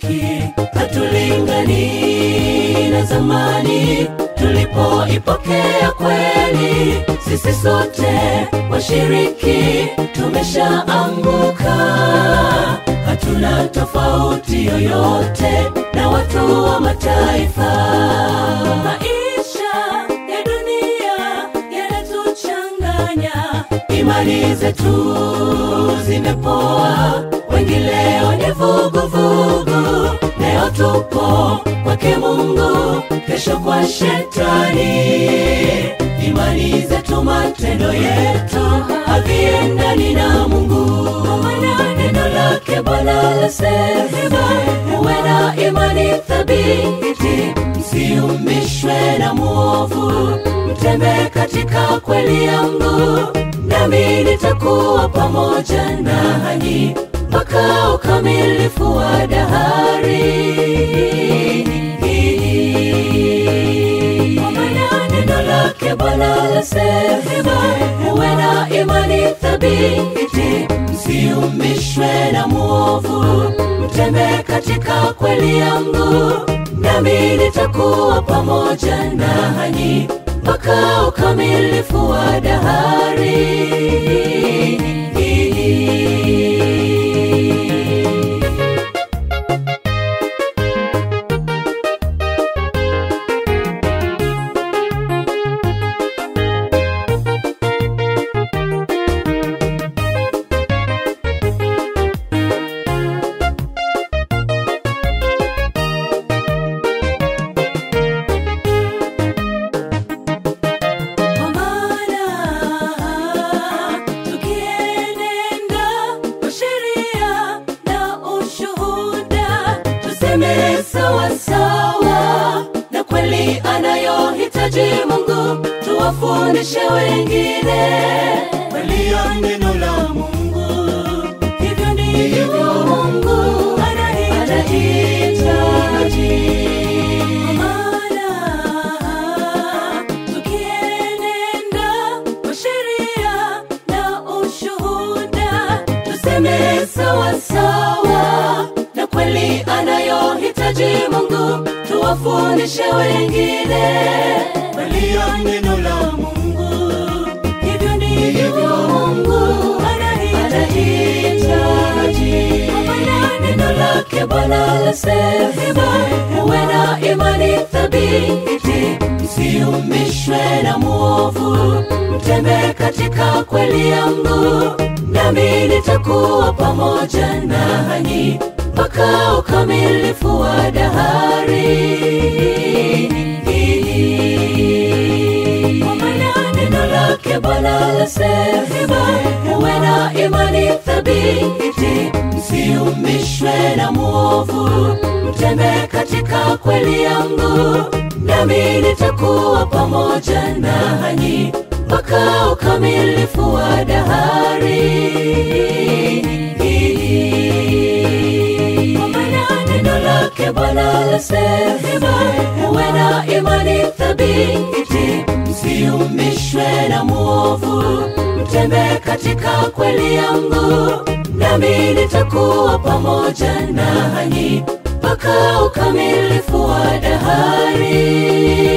haki, hatulingani na zamani tulipoipokea kweli. Sisi sote washiriki tumeshaanguka, hatuna tofauti yoyote na watu wa mataifa. Maisha ya dunia yanatuchanganya, imani zetu zimepoa, wengi leo ni vuguvugu. Leo tupo kwake Mungu, kesho kwa shetani. Imani zetu, matendo yetu haviendani na Mungu. Maana neno lake Bwana lasema, uwe na imani thabiti, msiumishwe na mwovu, mtembee katika kweli yangu, nami nitakuwa pamoja nanyi mpaka ukamilifu wa dahari. Kwa maana neno lake Bwana lasema, uwe na imani thabiti, msiumishwe na mwovu, mtembee katika kweli yangu, nami nitakuwa pamoja nanyi mpaka ukamilifu wa dahari. Kwa maana tukienenda kwa sheria na ushuhuda, tuseme sawa sawa na kweli anayohitaji Mungu, tuwafundishe wengine kweli ya neno la Mungu. Hivyo ndivyo Mungu anahitaji. Kwa maana tukienenda kwa sheria na ushuhuda, tuseme sawa sawa na kweli anayohitaji Mungu, tuwafundishe wengine kweli ya neno la Mungu. Hivyo ndivyo Mungu anahitaji. Kwa maana neno lake Bwana lasema, uwe na imani thabiti, msiumishwe na mwovu, mtembee katika kweli yangu, nami nitakuwa pamoja nanyi mpaka ukamilifu wa dahari. Kwa maana neno lake Bwana lasema, uwe na imani thabiti, msiumishwe na mwovu, mtembee katika kweli yangu, nami nitakuwa pamoja nanyi mpaka ukamilifu wa dahari. Kwa maana neno lake Bwana lasema, uwe na imani thabiti, msiumishwe na mwovu, mtembee katika kweli yangu, nami nitakuwa pamoja nanyi mpaka ukamilifu wa dahari.